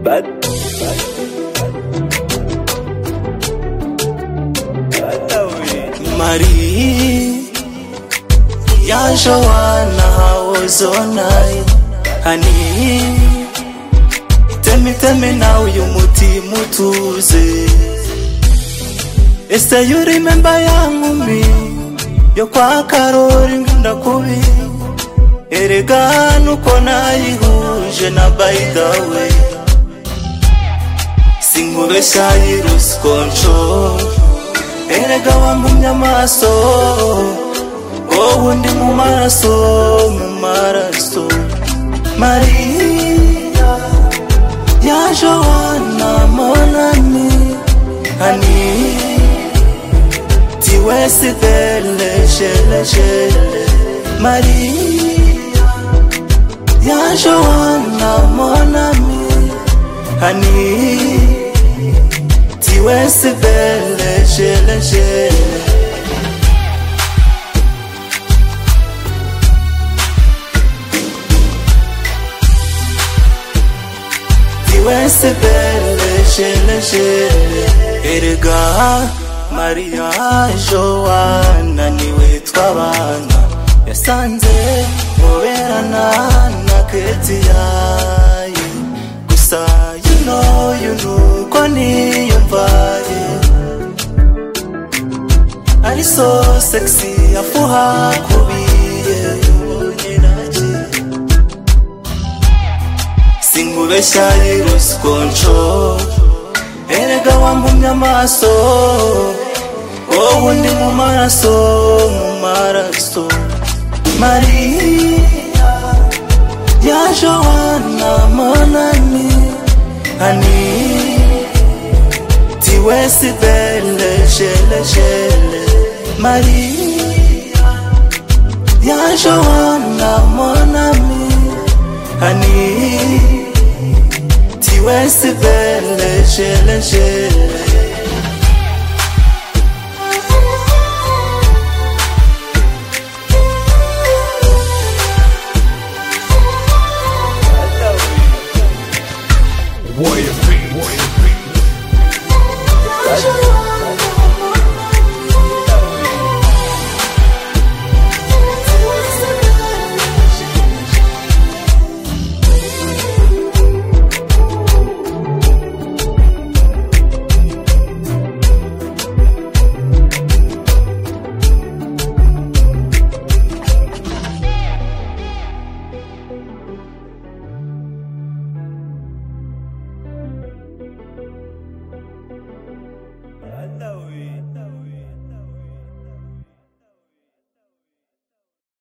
bad. Marie ya Joanna hawozonai hani teme teme nawe uyu mutima utuze ese you remember ya nkumi yo kwa karori ngunda kubi erega nuko nayihuje na by the way sinkubeshya yirusi control erega wambumye amaso wowe undi mu maraso mu maraso mariya ya jowana monami hani tiwesivelesheleshele mariya ya jowana monami hani tiwesi vele shele shele tiwesi vele shele shele erega mariya joana niwe twabana yasanze muberana na ketiyaye gusa you know you know ko niyumvaye ari so sexy afuha kubiye singubeshya yirusi control erega wambumye amaso wowe undi mu maraso mu maraso mariya ya jowana monami hani tiwesi vele sheleshele mariya ya jowana monami hani tiwesi vele sheleshele Warrior Beats. Joanna.